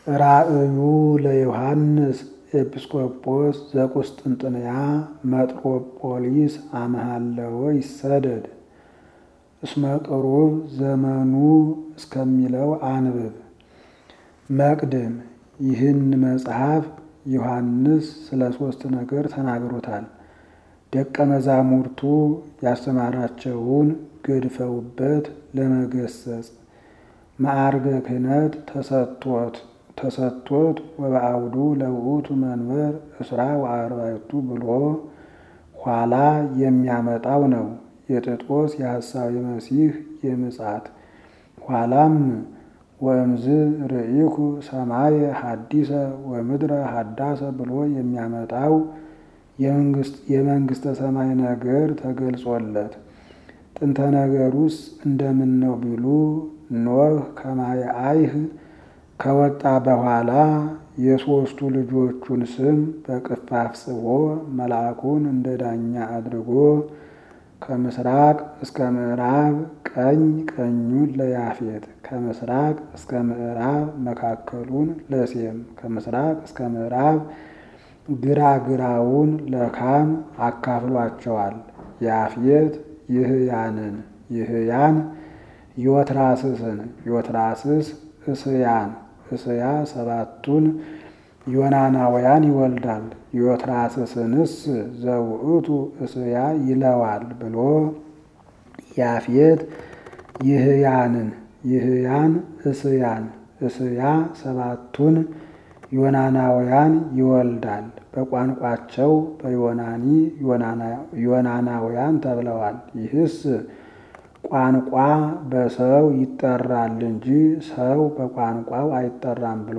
ራእዩ ለዮሐንስ ኤጲስቆጶስ ዘቁስጥንጥንያ መጥሮጶሊስ አመሃለወ ይሰደድ እስመ ቅሩብ ዘመኑ እስከሚለው አንብብ። መቅድም ይህን መጽሐፍ ዮሐንስ ስለ ሦስት ነገር ተናግሮታል። ደቀ መዛሙርቱ ያስተማራቸውን ገድፈውበት ለመገሰጽ ማዕርገ ክህነት ተሰጥቶት ተሰጥቶት ወበአውዱ ለውእቱ መንበር እስራ ወአርባዕቱ ብሎ ኋላ የሚያመጣው ነው። የጥጦስ የሐሳዊ መሲህ የምጻት ኋላም ወእምዝ ርኢኩ ሰማየ ሐዲሰ ወምድረ ሐዳሰ ብሎ የሚያመጣው የመንግሥተ ሰማይ ነገር ተገልጾለት ጥንተ ነገሩስ እንደምን ነው ቢሉ ኖህ ከማየ አይህ ከወጣ በኋላ የሦስቱ ልጆቹን ስም በቅፋፍ ጽፎ መልአኩን እንደ ዳኛ አድርጎ ከምስራቅ እስከ ምዕራብ ቀኝ ቀኙን ለያፌት ከምስራቅ እስከ ምዕራብ መካከሉን ለሴም ከምስራቅ እስከ ምዕራብ ግራ ግራውን ለካም አካፍሏቸዋል። ያፌት ይህያንን ይህያን ዮትራስስን ዮትራስስ እስያን እስያ ሰባቱን ዮናናውያን ይወልዳል። ዮትራስስንስ ዘውእቱ እስያ ይለዋል ብሎ ያፌት ይህያንን ይህያን እስያን እስያ ሰባቱን ዮናናውያን ይወልዳል። በቋንቋቸው በዮናኒ ዮናናውያን ተብለዋል። ይህስ ቋንቋ በሰው ይጠራል እንጂ ሰው በቋንቋው አይጠራም ብሎ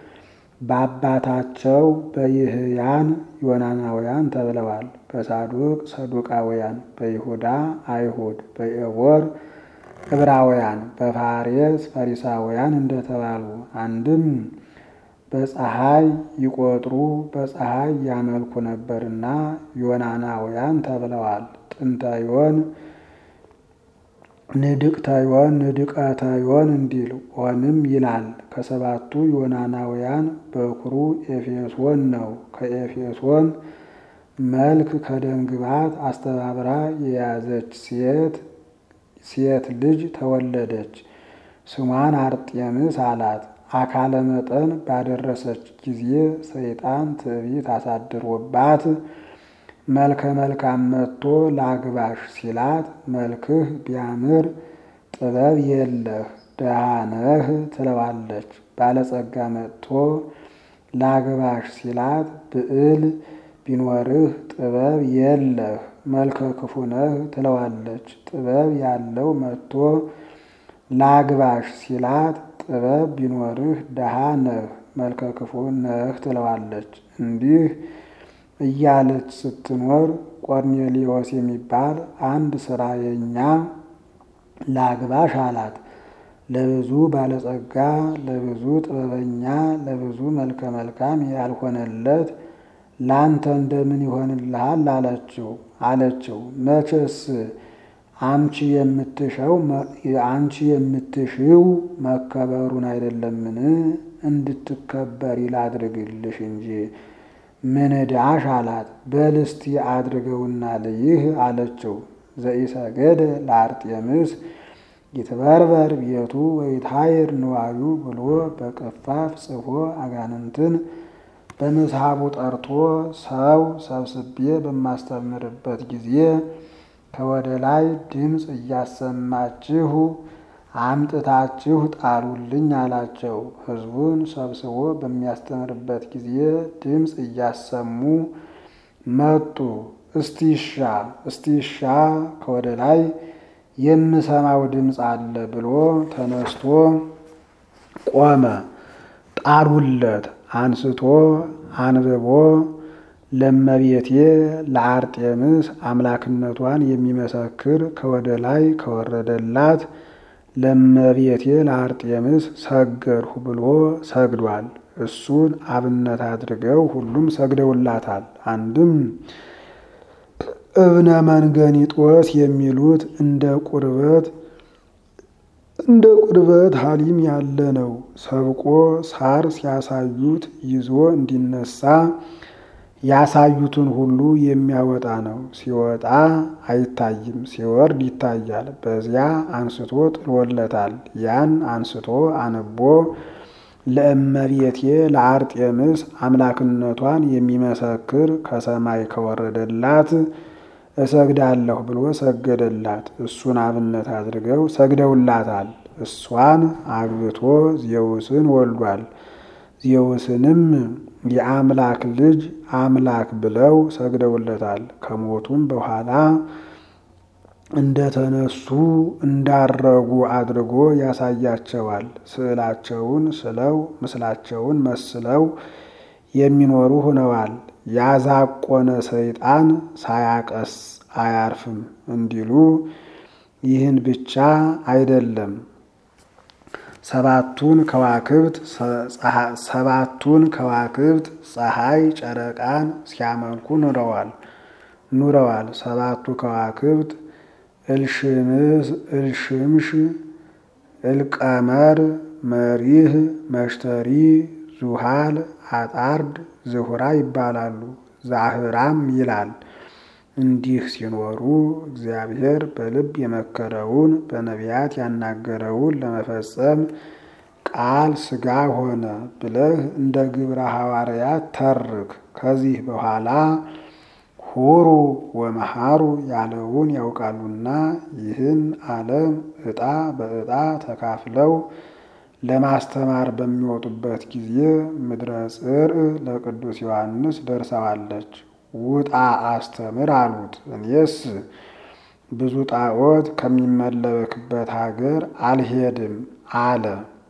በአባታቸው በይህያን ዮናናውያን ተብለዋል። በሳዱቅ ሰዱቃውያን፣ በይሁዳ አይሁድ፣ በኤቦር ዕብራውያን፣ በፋሬስ ፈሪሳውያን እንደተባሉ አንድም በፀሐይ ይቆጥሩ በፀሐይ ያመልኩ ነበርና ዮናናውያን ተብለዋል። ጥንታዮን ንድቅታዮን ንድቀታዮን እንዲል ኦንም ይላል። ከሰባቱ ዮናናውያን በኩሩ ኤፌሶን ነው። ከኤፌሶን መልክ ከደምግባት አስተባብራ የያዘች ሴት ሴት ልጅ ተወለደች። ስሟን አርጤምስ አላት። አካለ መጠን ባደረሰች ጊዜ ሰይጣን ትዕቢት አሳድሮባት መልከ መልካም መጥቶ ላግባሽ ሲላት መልክህ ቢያምር ጥበብ የለህ ድሃ ነህ ትለዋለች። ባለጸጋ መጥቶ ላግባሽ ሲላት ብዕል ቢኖርህ ጥበብ የለህ መልከ ክፉ ነህ ትለዋለች። ጥበብ ያለው መጥቶ ላግባሽ ሲላት ጥበብ ቢኖርህ ድሃ ነህ መልከ ክፉ ነህ ትለዋለች። እንዲህ እያለች ስትኖር ቆርኔሌዎስ የሚባል አንድ ስራየኛ ላግባሽ አላት። ለብዙ ባለጸጋ፣ ለብዙ ጥበበኛ፣ ለብዙ መልከ መልካም ያልሆነለት ላንተ እንደምን ይሆንልሃል? አለችው አለችው መቼስ አንቺ የምትሸው አንቺ የምትሽው መከበሩን አይደለምን? እንድትከበሪ ላድርግልሽ እንጂ ምን ዕዳሽ አላት። በልስቲ አድርገውና ልይህ አለችው። ዘኢሰገደ ለአርጤምስ ይትበርበር ቤቱ ወይታይር ንዋዩ ብሎ በቅፋፍ ጽፎ አጋንንትን በምስሐቡ ጠርቶ ሰው ሰብስቤ በማስተምርበት ጊዜ ከወደ ላይ ድምፅ እያሰማችሁ አምጥታችሁ ጣሉልኝ አላቸው። ሕዝቡን ሰብስቦ በሚያስተምርበት ጊዜ ድምፅ እያሰሙ መጡ። እስቲሻ እስቲሻ ከወደ ላይ የምሰማው ድምፅ አለ ብሎ ተነስቶ ቆመ። ጣሉለት። አንስቶ አንብቦ ለመቤቴ ለአርጤምስ አምላክነቷን የሚመሰክር ከወደ ላይ ከወረደላት ለመቤቴ ለአርጤምስ ሰገድሁ ብሎ ሰግዷል። እሱን አብነት አድርገው ሁሉም ሰግደውላታል። አንድም እብነ መንገኒጦስ የሚሉት እንደ ቁርበት እንደ ቁርበት ሀሊም ያለ ነው። ሰብቆ ሳር ሲያሳዩት ይዞ እንዲነሳ ያሳዩትን ሁሉ የሚያወጣ ነው። ሲወጣ አይታይም፣ ሲወርድ ይታያል። በዚያ አንስቶ ጥሎለታል። ያን አንስቶ አንቦ ለእመቤቴ ለአርጤምስ አምላክነቷን የሚመሰክር ከሰማይ ከወረደላት እሰግዳለሁ ብሎ ሰገደላት። እሱን አብነት አድርገው ሰግደውላታል። እሷን አግብቶ ዜውስን ወልዷል። ዜውስንም የአምላክ ልጅ አምላክ ብለው ሰግደውለታል። ከሞቱም በኋላ እንደተነሱ እንዳረጉ አድርጎ ያሳያቸዋል። ስዕላቸውን ስለው ምስላቸውን መስለው የሚኖሩ ሆነዋል። ያዛቆነ ሰይጣን ሳያቀስ አያርፍም እንዲሉ ይህን ብቻ አይደለም። ሰባቱን ከዋክብት ሰባቱን ከዋክብት ፀሐይ፣ ጨረቃን ሲያመልኩ ኑረዋል ኑረዋል። ሰባቱ ከዋክብት እልሽምሽ፣ እልቀመር፣ መሪህ፣ መሽተሪ፣ ዙሃል፣ አጣርድ፣ ዝሁራ ይባላሉ። ዛህራም ይላል። እንዲህ ሲኖሩ እግዚአብሔር በልብ የመከረውን በነቢያት ያናገረውን ለመፈጸም ቃል ሥጋ ሆነ ብለህ እንደ ግብረ ሐዋርያት ተርክ። ከዚህ በኋላ ሁሩ ወመሃሩ ያለውን ያውቃሉና ይህን ዓለም ዕጣ በዕጣ ተካፍለው ለማስተማር በሚወጡበት ጊዜ ምድረ ጽርዕ ለቅዱስ ዮሐንስ ደርሰዋለች። ውጣ አስተምር አሉት። እኔስ ብዙ ጣዖት ከሚመለክበት ሀገር አልሄድም አለ።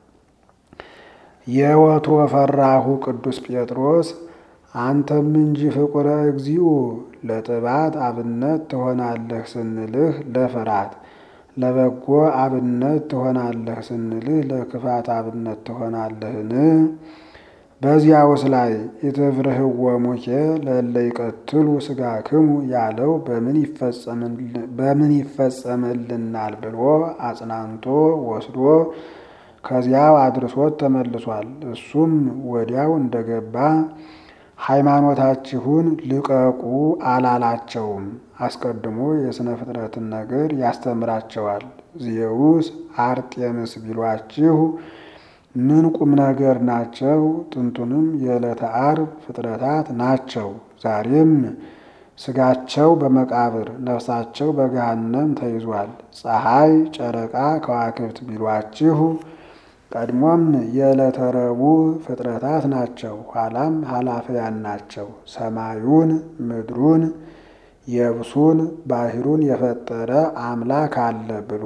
የወትሮ ፈራሁ ቅዱስ ጴጥሮስ አንተም እንጂ ፍቁረ እግዚኡ ለጥባት አብነት ትሆናለህ ስንልህ ለፍርሃት፣ ለበጎ አብነት ትሆናለህ ስንልህ ለክፋት አብነት ትሆናለህን? በዚያውስ ላይ ኢትፍርህዎሙኬ ለእለ ይቀትሉ ሥጋክሙ ያለው በምን ይፈጸምልናል ብሎ አጽናንቶ ወስዶ ከዚያው አድርሶት ተመልሷል። እሱም ወዲያው እንደገባ ሃይማኖታችሁን ልቀቁ አላላቸውም። አስቀድሞ የሥነ ፍጥረትን ነገር ያስተምራቸዋል። ዜውስ አርጤምስ ቢሏችሁ ምን ቁም ነገር ናቸው? ጥንቱንም የዕለተ ዓርብ ፍጥረታት ናቸው። ዛሬም ሥጋቸው በመቃብር ነፍሳቸው በገሃነም ተይዟል። ፀሐይ፣ ጨረቃ፣ ከዋክብት ቢሏችሁ ቀድሞም የዕለተ ረቡዕ ፍጥረታት ናቸው። ኋላም ኃላፊያን ናቸው። ሰማዩን፣ ምድሩን፣ የብሱን፣ ባሕሩን የፈጠረ አምላክ አለ ብሎ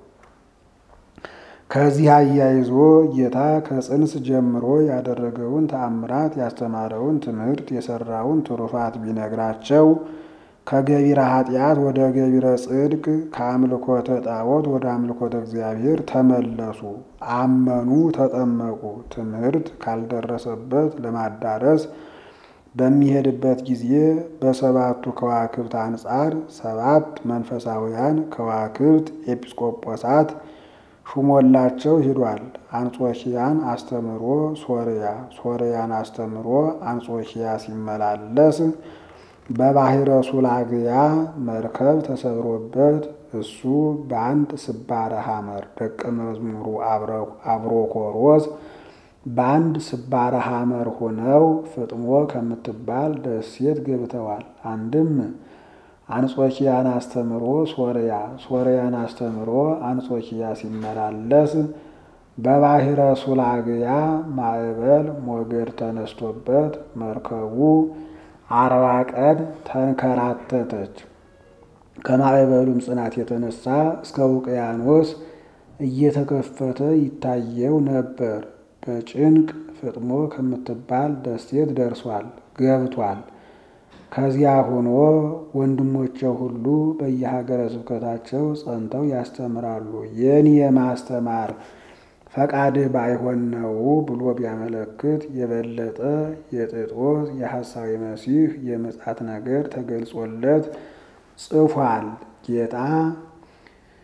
ከዚህ አያይዞ ጌታ ከጽንስ ጀምሮ ያደረገውን ተአምራት ያስተማረውን ትምህርት የሰራውን ትሩፋት ቢነግራቸው ከገቢረ ኃጢአት ወደ ገቢረ ጽድቅ ከአምልኮተ ጣዖት ወደ አምልኮተ እግዚአብሔር ተመለሱ፣ አመኑ፣ ተጠመቁ። ትምህርት ካልደረሰበት ለማዳረስ በሚሄድበት ጊዜ በሰባቱ ከዋክብት አንጻር ሰባት መንፈሳውያን ከዋክብት ኤጲስቆጶሳት ሹሞላቸው ሂዷል። አንጾኪያን አስተምሮ ሶርያ፣ ሶርያን አስተምሮ አንጾኪያ ሲመላለስ በባሕረ ሱላግያ መርከብ ተሰብሮበት እሱ በአንድ ስባረ ሐመር ደቀ መዝሙሩ አብሮኮሮስ በአንድ ስባረ ሐመር ሆነው ፍጥሞ ከምትባል ደሴት ገብተዋል። አንድም አንጾኪያን አስተምሮ ሶርያ፣ ሶርያን አስተምሮ አንጾኪያ ሲመላለስ በባሕረ ሱላግያ ማዕበል ሞገድ ተነስቶበት መርከቡ አርባ ቀን ተንከራተተች። ከማዕበሉም ጽናት የተነሳ እስከ ውቅያኖስ እየተከፈተ ይታየው ነበር። በጭንቅ ፍጥሞ ከምትባል ደሴት ደርሷል ገብቷል። ከዚያ ሆኖ ወንድሞቼ ሁሉ በየሀገረ ስብከታቸው ጸንተው ያስተምራሉ። የኔ የማስተማር ፈቃድህ ባይሆን ነው ብሎ ቢያመለክት የበለጠ የጥጦስ የሐሳዊ መሲህ የምጽአት ነገር ተገልጾለት ጽፏል። ጌታ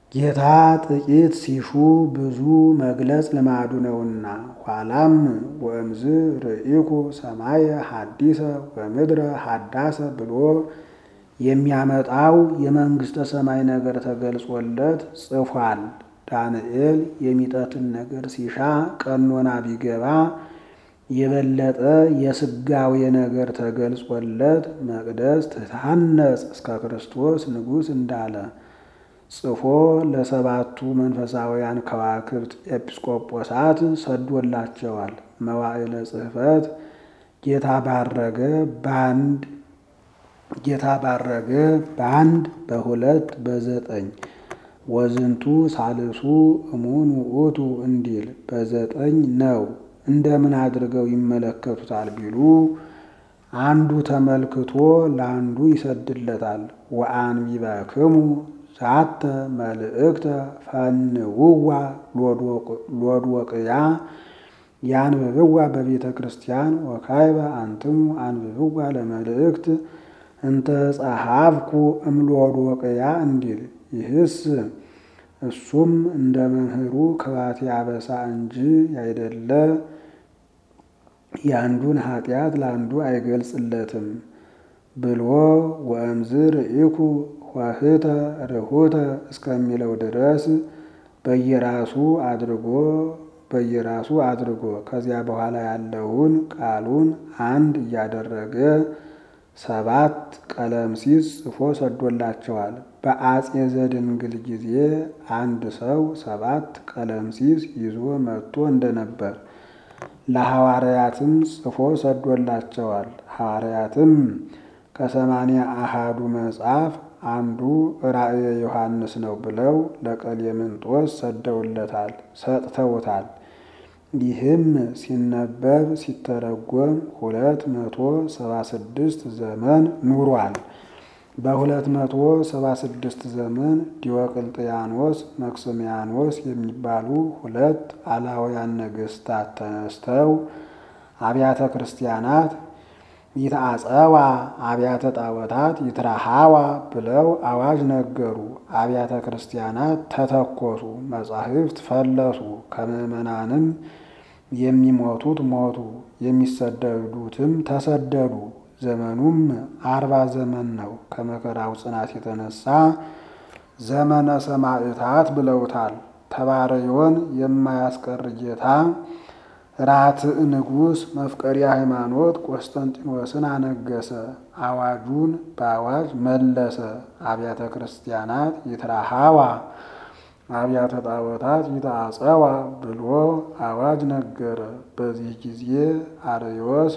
ጌታ ጥቂት ሲሹ ብዙ መግለጽ ልማዱ ነውና። ኋላም ወእምዝ ርኢኩ ሰማየ ሐዲሰ ወምድረ ሐዳሰ ብሎ የሚያመጣው የመንግሥተ ሰማይ ነገር ተገልጾለት ጽፏል። ዳንኤል የሚጠትን ነገር ሲሻ ቀኖና ቢገባ የበለጠ የስጋዌ ነገር ተገልጾለት መቅደስ ትታነጽ እስከ ክርስቶስ ንጉሥ እንዳለ ጽፎ ለሰባቱ መንፈሳውያን ከዋክብት ኤጲስቆጶሳት ሰዶላቸዋል። መዋዕለ ጽሕፈት ጌታ ባረገ በአንድ ጌታ ባረገ በአንድ በሁለት በዘጠኝ ወዝንቱ ሳልሱ እሙን ውእቱ እንዲል በዘጠኝ ነው። እንደምን አድርገው ይመለከቱታል ቢሉ አንዱ ተመልክቶ ለአንዱ ይሰድለታል። ወአንቢበክሙ ዛተ መልእክተ ፈንውዋ ሎዶቅያ ያንብብዋ በቤተ ክርስቲያን ወካይበ አንትሙ አንብብዋ ለመልእክት እንተ ጸሐፍኩ እምሎዶቅያ እንዲል ይህስ እሱም እንደ መምህሩ ክባቴ አበሳ እንጂ ያይደለ የአንዱን ኃጢአት ለአንዱ አይገልጽለትም ብሎ ወእምዝ ርኢኩ ኆኅተ ርሁተ እስከሚለው ድረስ በየራሱ አድርጎ በየራሱ አድርጎ ከዚያ በኋላ ያለውን ቃሉን አንድ እያደረገ ሰባት ቀለምሲስ ጽፎ ሰዶላቸዋል። በአጼ ዘድንግል ጊዜ አንድ ሰው ሰባት ቀለምሲስ ይዞ መጥቶ እንደነበር ለሐዋርያትም ጽፎ ሰዶላቸዋል። ሐዋርያትም ከሰማንያ አሃዱ መጽሐፍ አንዱ ራእየ ዮሐንስ ነው ብለው ለቀሌምንጦስ ሰደውለታል ሰጥተውታል። ይህም ሲነበብ ሲተረጎም ሁለት መቶ ሰባ ስድስት ዘመን ኑሯል። በሁለት መቶ ሰባ ስድስት ዘመን ዲዮቅልጥያኖስ፣ መክስሚያኖስ የሚባሉ ሁለት አላውያን ነገሥታት ተነስተው አብያተ ክርስቲያናት ይትአጸዋ አብያተ ጣዖታት ይትረሃዋ ብለው አዋጅ ነገሩ። አብያተ ክርስቲያናት ተተኮሱ፣ መጻሕፍት ፈለሱ። ከምዕመናንም የሚሞቱት ሞቱ፣ የሚሰደዱትም ተሰደዱ። ዘመኑም አርባ ዘመን ነው። ከመከራው ጽናት የተነሳ ዘመነ ሰማዕታት ብለውታል። ተባረዮን የማያስቀር ጌታ ራትዕ ንጉሥ መፍቀሪ ሃይማኖት ቆስጠንጢኖስን አነገሰ። አዋጁን በአዋጅ መለሰ። አብያተ ክርስቲያናት ይትረሃዋ አብያተ ጣዖታት ይትአጸዋ ብሎ አዋጅ ነገረ። በዚህ ጊዜ አርዮስ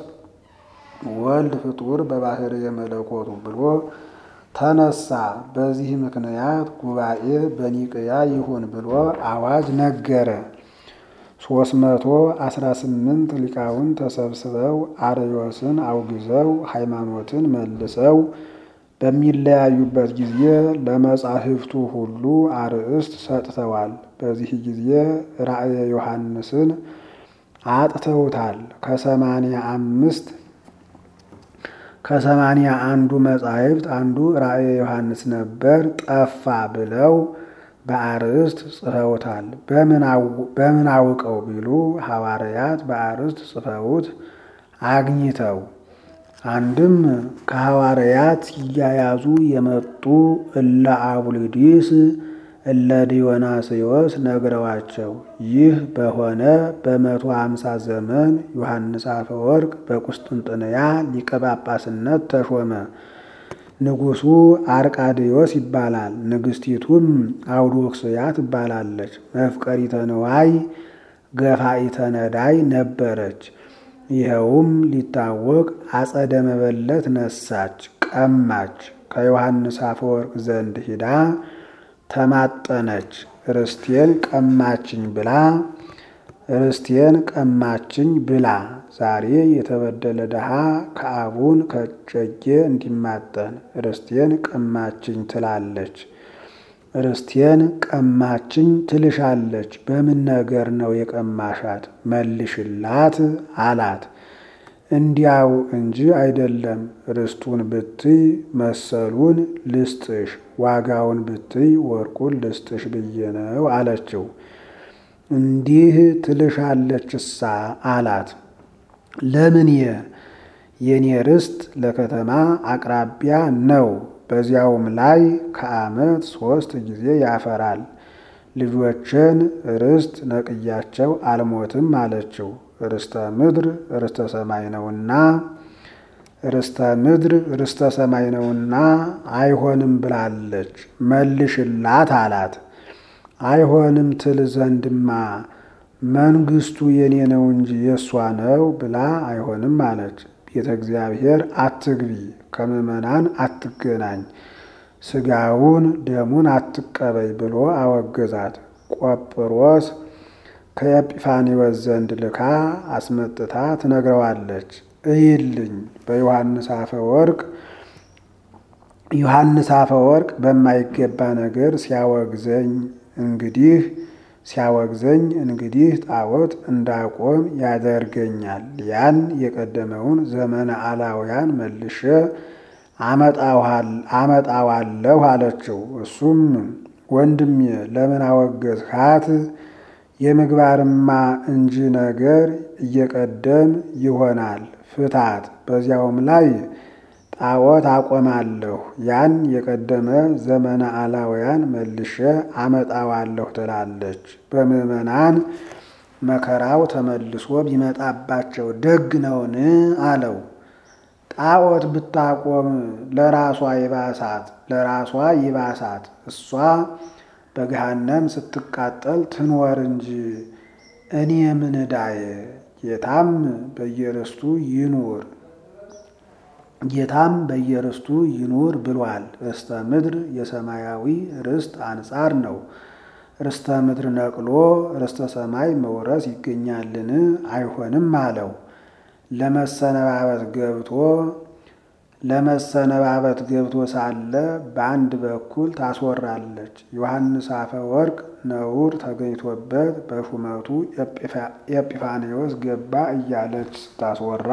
ወልድ ፍጡር በባህር የመለኮቱ ብሎ ተነሳ። በዚህ ምክንያት ጉባኤ በኒቅያ ይሁን ብሎ አዋጅ ነገረ። ሶስት መቶ አስራ ስምንት ሊቃውን ተሰብስበው አርዮስን አውግዘው ሃይማኖትን መልሰው በሚለያዩበት ጊዜ ለመጻሕፍቱ ሁሉ አርእስት ሰጥተዋል። በዚህ ጊዜ ራእየ ዮሐንስን አጥተውታል። ከሰማንያ አምስት ከሰማንያ አንዱ መጻሕፍት አንዱ ራእየ ዮሐንስ ነበር ጠፋ ብለው በአርእስት ጽፈውታል። በምን አውቀው ቢሉ ሐዋርያት በአርእስት ጽፈውት አግኝተው አንድም ከሐዋርያት ሲያያዙ የመጡ እለ አቡሊዲስ እለ ዲዮናስዮስ ነግረዋቸው ይህ በሆነ በመቶ ሃምሳ ዘመን ዮሐንስ አፈወርቅ በቁስጥንጥንያ ሊቀ ጳጳስነት ተሾመ። ንጉሡ አርቃዴዎስ ይባላል። ንግሥቲቱም አውዶክስያ ትባላለች። መፍቀሪተ ንዋይ ገፋኢተ ነዳይ ነበረች። ይኸውም ሊታወቅ አጸደ መበለት ነሳች፣ ቀማች። ከዮሐንስ አፈወርቅ ዘንድ ሂዳ ተማጠነች። ርስቴን ቀማችኝ ብላ ርስቴን ቀማችኝ ብላ ዛሬ የተበደለ ድሃ ከአቡን ከጨጌ እንዲማጠን ርስቴን ቀማችኝ ትላለች። ርስቴን ቀማችኝ ትልሻለች። በምን ነገር ነው የቀማሻት? መልሽላት አላት። እንዲያው እንጂ አይደለም። ርስቱን ብትይ መሰሉን ልስጥሽ፣ ዋጋውን ብትይ ወርቁን ልስጥሽ ብዬ ነው አለችው። እንዲህ ትልሻለችሳ አላት። ለምንየ የኔ ርስት ለከተማ አቅራቢያ ነው። በዚያውም ላይ ከዓመት ሦስት ጊዜ ያፈራል። ልጆችን ርስት ነቅያቸው አልሞትም አለችው። ርስተ ምድር ርስተ ሰማይ ነውና ርስተ ምድር ርስተ ሰማይ ነውና አይሆንም ብላለች፣ መልሽላት አላት። አይሆንም ትል ዘንድማ መንግስቱ የኔ ነው እንጂ የእሷ ነው ብላ አይሆንም አለች። ቤተ እግዚአብሔር አትግቢ፣ ከምዕመናን አትገናኝ፣ ስጋውን ደሙን አትቀበይ ብሎ አወገዛት። ቆጵሮስ ከኤጲፋኒዎስ ዘንድ ልካ አስመጥታ ትነግረዋለች። እይልኝ በዮሐንስ አፈ ወርቅ ዮሐንስ አፈ ወርቅ በማይገባ ነገር ሲያወግዘኝ እንግዲህ ሲያወግዘኝ እንግዲህ ጣዖት እንዳቆም ያደርገኛል። ያን የቀደመውን ዘመነ አላውያን መልሼ አመጣዋለሁ አለችው። እሱም ወንድሜ ለምን አወገዝካት? የምግባርማ እንጂ ነገር እየቀደም ይሆናል ፍታት። በዚያውም ላይ ጣዖት አቆማለሁ ያን የቀደመ ዘመነ አላውያን መልሼ አመጣዋለሁ ትላለች። በምዕመናን መከራው ተመልሶ ቢመጣባቸው ደግ ነውን? አለው። ጣዖት ብታቆም ለራሷ ይባሳት ለራሷ ይባሳት እሷ በገሃነም ስትቃጠል ትኖር እንጂ እኔ ምን ዕዳዬ? ጌታም በየርስቱ ይኑር ጌታም በየርስቱ ይኑር ብሏል። ርስተ ምድር የሰማያዊ ርስት አንጻር ነው። ርስተ ምድር ነቅሎ ርስተ ሰማይ መውረስ ይገኛልን? አይሆንም አለው። ለመሰነባበት ገብቶ ለመሰነባበት ገብቶ ሳለ በአንድ በኩል ታስወራለች። ዮሐንስ አፈ ወርቅ ነውር ተገኝቶበት በሹመቱ ኤጲፋኔዎስ ገባ እያለች ስታስወራ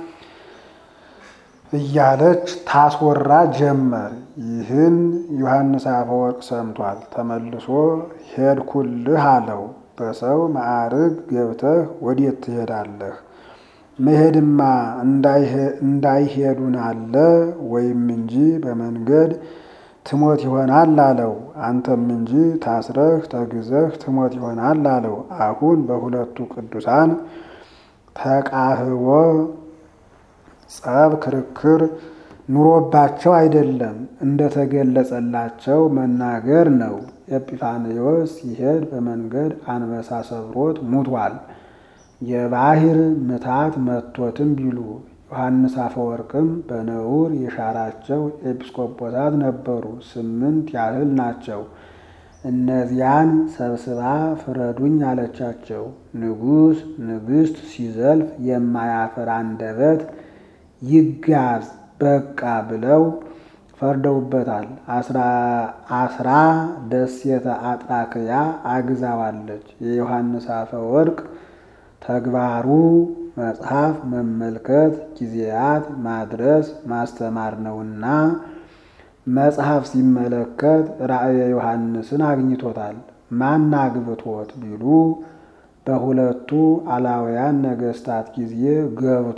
እያለች ታስወራ ጀመር። ይህን ዮሐንስ አፈወርቅ ሰምቷል። ተመልሶ ሄድኩልህ አለው። በሰው ማዕርግ ገብተህ ወዴት ትሄዳለህ? መሄድማ እንዳይሄዱን አለ ወይም እንጂ በመንገድ ትሞት ይሆናል አለው። አንተም እንጂ ታስረህ ተግዘህ ትሞት ይሆናል አለው። አሁን በሁለቱ ቅዱሳን ተቃህቦ ጸብ፣ ክርክር ኑሮባቸው አይደለም እንደተገለጸላቸው መናገር ነው። ኤጲፋንዮስ ሲሄድ በመንገድ አንበሳ ሰብሮት ሙቷል። የባህር ምታት መቶትም ቢሉ ዮሐንስ አፈወርቅም በነውር የሻራቸው ኤጲስቆጶሳት ነበሩ። ስምንት ያህል ናቸው። እነዚያን ሰብስባ ፍረዱኝ አለቻቸው። ንጉሥ ንግሥት ሲዘልፍ የማያፍር አንደበት ይጋዝ በቃ ብለው ፈርደውበታል። አስራ ደሴተ አጥራክያ አግዛዋለች። የዮሐንስ አፈ ወርቅ ተግባሩ መጽሐፍ መመልከት፣ ጊዜያት ማድረስ፣ ማስተማር ነውና መጽሐፍ ሲመለከት ራእየ ዮሐንስን አግኝቶታል። ማን አግብቶት ቢሉ በሁለቱ አላውያን ነገሥታት ጊዜ ገብቶ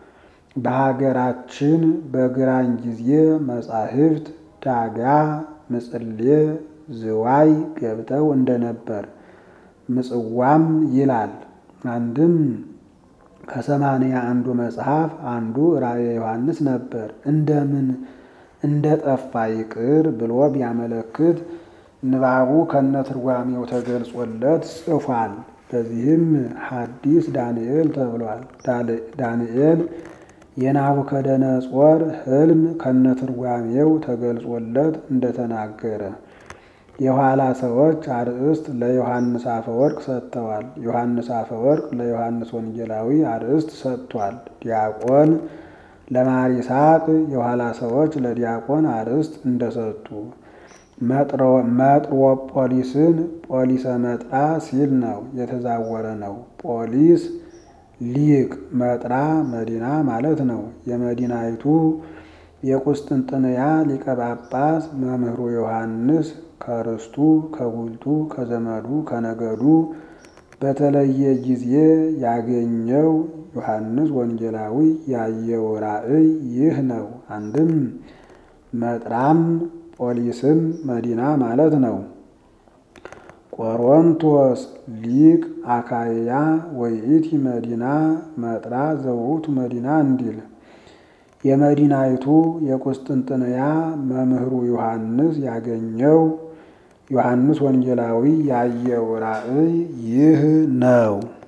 በሀገራችን በግራኝ ጊዜ መጻሕፍት ዳጋ፣ ምጽሌ፣ ዝዋይ ገብተው እንደነበር ምጽዋም ይላል። አንድም ከሰማንያ አንዱ መጽሐፍ አንዱ ራእየ ዮሐንስ ነበር። እንደምን እንደ ጠፋ ይቅር ብሎ ቢያመለክት ንባቡ ከነትርጓሜው ተገልጾለት ጽፏል። በዚህም ሐዲስ ዳንኤል ተብሏል። ዳንኤል የናቡከደነጾር ሕልም ከነትርጓሜው ተገልጾለት እንደተናገረ የኋላ ሰዎች አርእስት ለዮሐንስ አፈወርቅ ሰጥተዋል። ዮሐንስ አፈወርቅ ለዮሐንስ ወንጌላዊ አርእስት ሰጥቷል። ዲያቆን ለማር ይስሐቅ የኋላ ሰዎች ለዲያቆን አርእስት እንደሰጡ መጥሮጶሊስን ጶሊሰ መጥራ ሲል ነው፣ የተዛወረ ነው። ጶሊስ ሊቅ መጥራ መዲና ማለት ነው። የመዲናይቱ የቁስጥንጥንያ ሊቀ ጳጳስ መምህሩ ዮሐንስ ከርስቱ ከጉልቱ ከዘመዱ ከነገዱ በተለየ ጊዜ ያገኘው ዮሐንስ ወንጌላዊ ያየው ራእይ ይህ ነው። አንድም መጥራም ጶሊስም መዲና ማለት ነው። ቆሮንቶስ ሊቅ አካያ ወይእቲ መዲና መጥራ ዘውቱ መዲና እንዲል የመዲናይቱ የቁስጥንጥንያ መምህሩ ዮሐንስ ያገኘው ዮሐንስ ወንጌላዊ ያየው ራእይ ይህ ነው።